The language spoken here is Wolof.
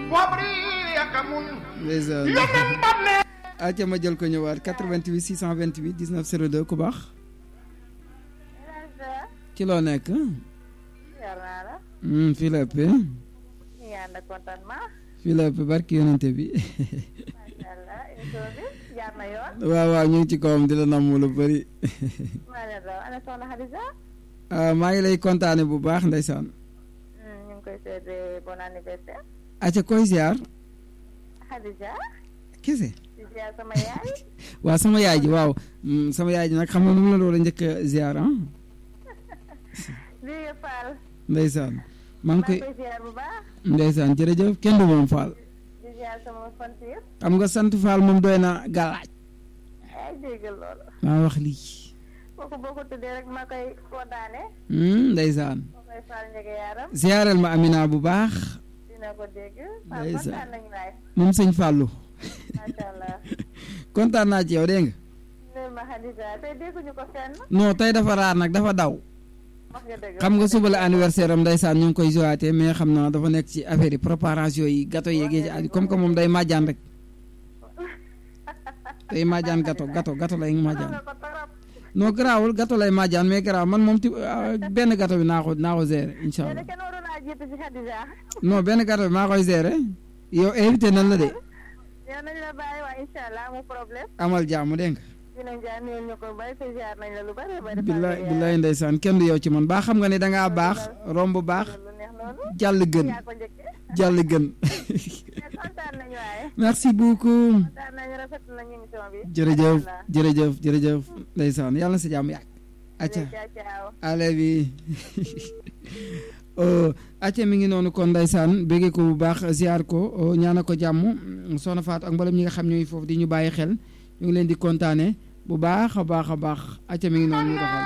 ndeysaan acca ma jël ko ñëwaat 88 628 19 02 ku baax ci loo nekk fii la ëpp fii la ëpp barki yonente bi waaw waaw ñu ngi ci kawam di la namm lu bëri maa ngi lay kontaane bu baax ndeysaan ñu ngi koy souhaité bon anniversaire acca koy ziar Khadija kese di ziar sama yaay waaw sama yaay ji waaw sama yaay ji nag xam nga nu mu la doon njëkk a ziar ah Vieux Fall ndeysaan maa ngi koy koy ziar bu baax ndeysaan jërëjëf kenn du moom Fall di ziar sama fant yëpp xam nga sant Fall moom doy na galaaj ay déggal loolu maa wax lii kooku boo ko tuddee rek ma koy kontaane ndeysaan ma koy Fall njëge yaaram ziaral ma Amina bu baax dina ko dégg waaw Ndeysaan. kontaan nañu waay moom sëñ Fallou macha allah kontaan naa ci yow dégg nga neel ma Khadija tey dégguñu ko fenn non tey dafa raar nag dafa daw wax nga dëgg xam nga suba la anniversaire am ndeysaan ñu ngi koy jowaatee mais xam naa dafa nekk ci affaire yi préparation yi gâteau yeegee ci aju comme que moom day majjaan rek day majjaan gâteau gâteau gâteau lay xam majjaan nga ko torop non garaawul gâteau lay majjaan mais garaaw man moom ti benn gâteau bi naa ko naa ko gérer incha yéen allah kenn waroon naa jiitu ci Khadija non benn gâteau bi maa koy gérer yow invité nan la de yow nañ la bàyyi waa incha allah mu problème amal jàmm dégg nga dinañ jaar nuyul ñu ko bari te ziar nañ la lu bari bari billaay billaay ndeysaan kenn du yow ci man baa xam nga ne dangaa baax romb baax lu neex loolu jàll gën yaa ko njëkkee jàll gën mais kontaan nañu waaye merci beaucoup kontaan nañu rafet nañu émission bi jërëjëf Macha allah. jërëjëf jërëjëf ndeysaan yàlla na sa jàmm yàgg acca ciao ciao ale bi oh, acca mi ngi noonu kon ndeysaan béggee ko bu baax ziar ko oh, ñaana ko jàmm soxna Faatu ak mboolem ñi nga xam ñooy foofu di ñu bàyyi xel ñu ngi leen di kontaane bu baax a baax a baax acca mi ngi noonu ñu doxal